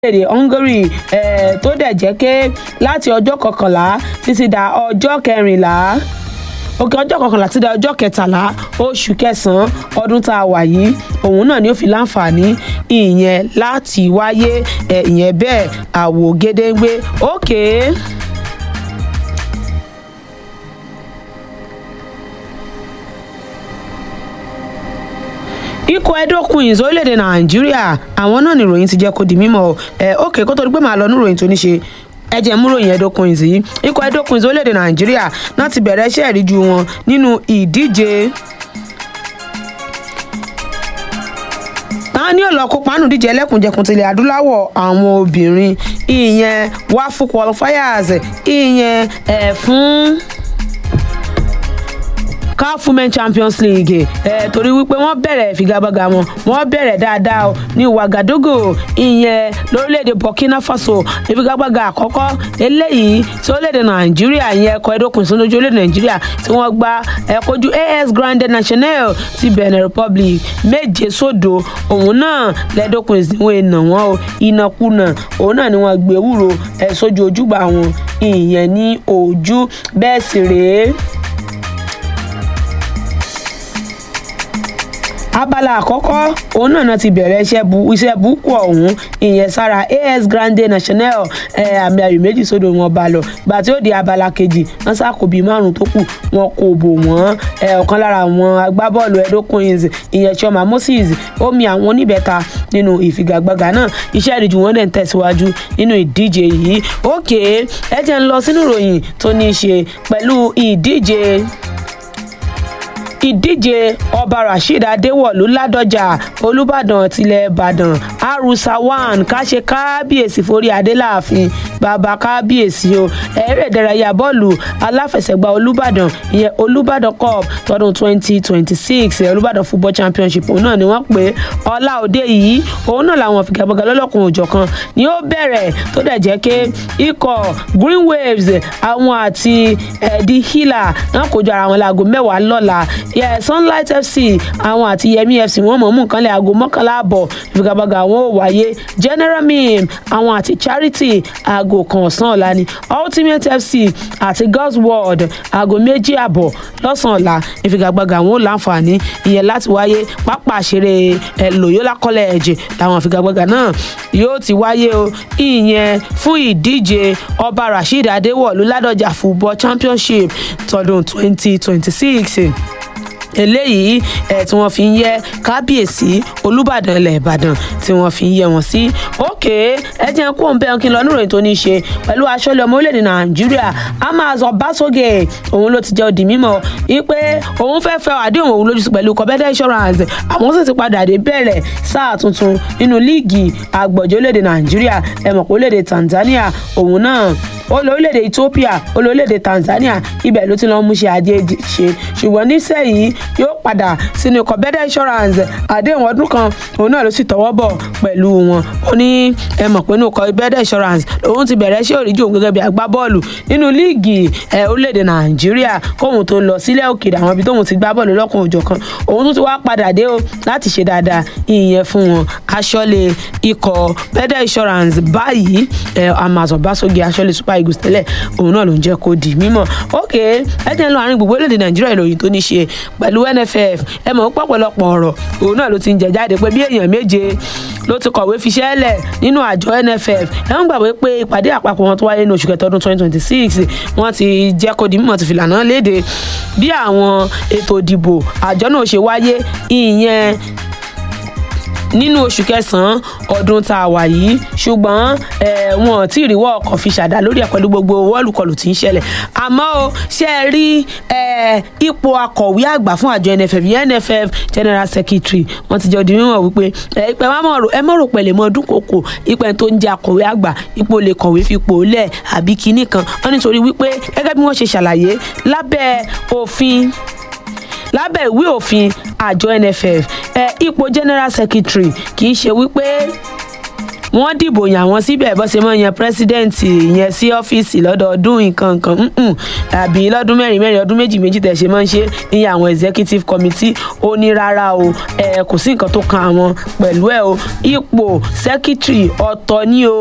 orílẹ̀-èdè Hungary eh, tó dẹ̀ jẹ́ pé láti ọjọ́ kọkànlá títí da ọjọ́ kẹrìnlá òkè ọjọ́ kọkànlá títí da ọjọ́ kẹtàlá oṣù kẹsàn-án ọdún tá a wà yìí òun náà ni ó fi láǹfààní ìyẹn láti wáyé eh, ìyẹn bẹ́ẹ̀ àwò gédéǹgbé òkè. Okay. ikọ̀ edo queens orílẹ̀-èdè nàìjíríà àwọn náà ni ìròyìn ti jẹ́ kó di mímọ́ ẹ̀ ókè kó tó di pé màá lọ ní ìròyìn tó ní ṣe ẹ jẹ́ mú ròyìn edo queens yìí ikọ̀ edo queens orílẹ̀-èdè nàìjíríà náà ti bẹ̀rẹ̀ iṣẹ́ ìríjú wọn nínú ìdíje táwọn ní ọ̀lọ́ kópa nù díje ẹlẹ́kùnjẹkùn tilẹ̀ adúláwọ̀ àwọn obìnrin ìyẹn wá fún qualifiers ìyẹn ẹ̀ fún caf women champions league ẹ torí wípé wọ́n bẹ̀rẹ̀ ìfigagbága wọn wọ́n bẹ̀rẹ̀ dáadáa o ní wagadogo ìyẹn lórílẹ̀‐èdè burkina faso ìfigagbága àkọ́kọ́ eléyìí tí orílẹ̀‐èdè nàìjíríà ìyẹn ẹ̀kọ́ ẹ̀dókùn sínú ojú orílẹ̀ nàìjíríà tí wọ́n gba ẹ̀kọ́jú as grande national ti benin republic méje sódò òun náà lẹ́dọ̀kùn ìsìnwó ìnà wọn o ìnàkúnà òun náà ni wọ́n gbé wúro ẹ̀ sójú ojúgbà wọn ìyẹn ní ojú bẹ́ẹ̀ sì rèé. abala àkọ́kọ́ òun náà náà ti bẹ̀rẹ̀ iṣẹ́ bu iṣẹ́ búkú ọ̀hún ìyẹn sára as grande national àmì ayò méjì sódò wọn bá lọ gbà tí ó di abala kejì wọn sàkó bíi márùn tó kù wọn kò bò wọn ọ̀kan lára àwọn agbábọ́ọ̀lù edo queens ìyẹn chioma moses ó mi àwọn oníbẹ̀ta nínú ìfigagbága náà iṣẹ́ ìrìjù wọn dẹ̀ ń tẹ̀síwájú nínú ìdíje yìí ókè ẹ jẹ́ ń lọ sínú ìròyìn tó ní í ṣe pẹ̀lú ìdíje ìdíje ọba rasheed adéwọlú ládọjà olùbàdàn tilẹ̀ ìbàdàn arusa one káṣe kábíyèsí forí adéláàfin bàbá kábíyèsí o eré ìdárayá bọ́ọ̀lù aláfẹsẹ̀gbá olùbàdàn ìyẹn olùbàdàn cup tọdún twenty twenty six olùbàdàn football championship òun náà ni wọ́n pè ọlá òde yìí òun náà làwọn figagbága lọ́lọ́kùnrin òjọ̀kan ni ó bẹ̀rẹ̀ tó dẹ̀ jẹ́ pé ikọ̀ green waves àwọn àti ẹ̀ẹ́dì hila náà kojú ara wọn láago mẹ́wàá lọ́la yeah, sunlight fc àwọn àti yẹmi fc wọn mọ̀ mú nǹkan lẹ̀ aago mọ́kànlá àbọ̀ ìfigagbága àwọn ò wáyé general mim àwọn àti charity aago kan ọ̀sán ọ̀la ni ultimate fc àti god's world aago méjì àbọ̀ lọ́sàn-án ọ̀la ìfigagbága àwọn ò láǹfààní ìyẹn láti wáyé pápá àṣeré ẹ̀ loyola college làwọn ìfigagbága náà yóò ti wáyé o ìyẹn fún ìdíje ọba rasheed adéwọ̀lú ládọjà football championship tọdún twenty twenty six eléyìí ẹ tí wọ́n fi ń yẹ kábíyèsí olùbàdàn ilẹ̀ ìbàdàn tí wọ́n fi ń yẹ wọ́n sí òkè ẹ jẹ́ kó ń bẹ́ẹ̀ kí n lọ níròyìn tó ní í ṣe pẹ̀lú aṣọ́lẹ̀ ọmọ orílẹ̀-èdè nàìjíríà amazon basoge òun ló ti jẹ́ òdì mímọ́ wípé òun fẹ́ fẹ́ àdéhùn òun lójú pẹ̀lú kọ́bẹ́dẹ́ insurance àwọn sì ti padà dé bẹ̀rẹ̀ sáà tuntun nínú líìgì àgbọ̀jọ́ orílẹ̀-èdè nàìjíríà ẹ mọ̀ pé orílẹ̀-èdè tanzania òun náà ó lọ orílẹ̀-èdè ethiopia ó lọ orílẹ̀-èdè tanzania ibẹ̀ ló ti lọ́ọ́ mú ṣe ajé ṣe ṣùgbọ́n nísẹ̀yìí yóò padà sínú ikọ̀ bẹ́dẹ̀ insurance àdéhùn ọdún kan òun náà ló sì tọwọ́ bọ̀ pẹ̀lú wọn ó ní ẹ mọ̀ pé inú ikọ̀ bẹ́dẹ̀ insurance òun ti bẹ̀rẹ̀ ṣé òríjì òun gẹ́gẹ́ bí agbábọ́ọ̀lù nínú líìgì ẹ̀ orílẹ̀-èdè nàìjíríà kóhun tó lọ sílẹ̀ òkèèrè àwọn ibi tóhun ti gbá bọ́ọ̀lù lọ́kùn òjọ̀ kan òun tún ti wá padà dé o láti ṣe dáadáa ìyẹn fún wọn aṣọ́lé ikọ̀ bẹ́dẹ̀ insurance báyìí ẹ̀ amazon basogi aṣọ́lé super eagles tẹ́lẹ̀ òun náà ló ń jẹ́ kó di mímọ̀ ok ẹ jẹ́ ń lọ àárín gbogbo orílẹ̀-èdè nàìjíríà ìròyìn tó ní ṣe pẹ̀lú nff ẹ mọ̀ pọ̀pọ̀lọpọ̀ ọ̀rọ̀ òun náà ló ti ń jẹ jáde pé bí èèyàn méje ló ti kọ̀wé fiṣẹ́ lẹ̀ nínú àjọ nff ẹ ń gbàgbé pé ìpàdé àpapọ̀ wọn tó wáyé ní oṣù kẹta ọdún twenty twenty six wọ́n ti jẹ́ kó di mímọ̀ ti fìlànà léde bí àwọn ètò ìdìbò àjọ náà ṣe wáyé ìyẹn nínú oṣù kẹsànán ọdún tá a wà yìí ṣùgbọ́n wọn ò tí ì ríwọ́ ọkọ̀ fi ṣàdá lórí ẹ̀ pẹ̀lú gbogbo wọ́ọ̀lùkọlù tí ń ṣẹlẹ̀ àmọ́ o ṣe é rí ipò akọ̀wé àgbà fún àjọ nff nff general secretary wọ́n ti jẹ́ odi mímọ̀ wípé ìpẹ́ ẹ mọ̀ rò pẹ̀lẹ́ mọ́ ọdún kòkò ìpẹ́ tó ń jẹ́ akọ̀wé àgbà ipò lè kọ̀wé fipò lẹ̀ àbí kinní kan wọ́n nítorí wípé gẹ́gẹ́ bí wọ́n ṣe ṣàlàyé lábẹ́ òfin lábẹ́ ìwé òfin àjọ nff ẹ ipò general secretary kì í ṣe wípé wọ́n dìbò yàn wọ́n síbẹ̀ bó ṣe mọ́ yan president yẹn sí ọ́fíìsì lọ́dọọdún nǹkan nǹkan mm-mm. àbí lọ́dún mẹ́rin mẹ́rin ọdún méjì méjì tẹ̀ ṣe máa ń ṣe ní àwọn executive committee ó ní rárá o ẹ kò sí nǹkan tó kan àwọn pẹ̀lú ẹ o ipò secretary ọ̀tọ̀ ni o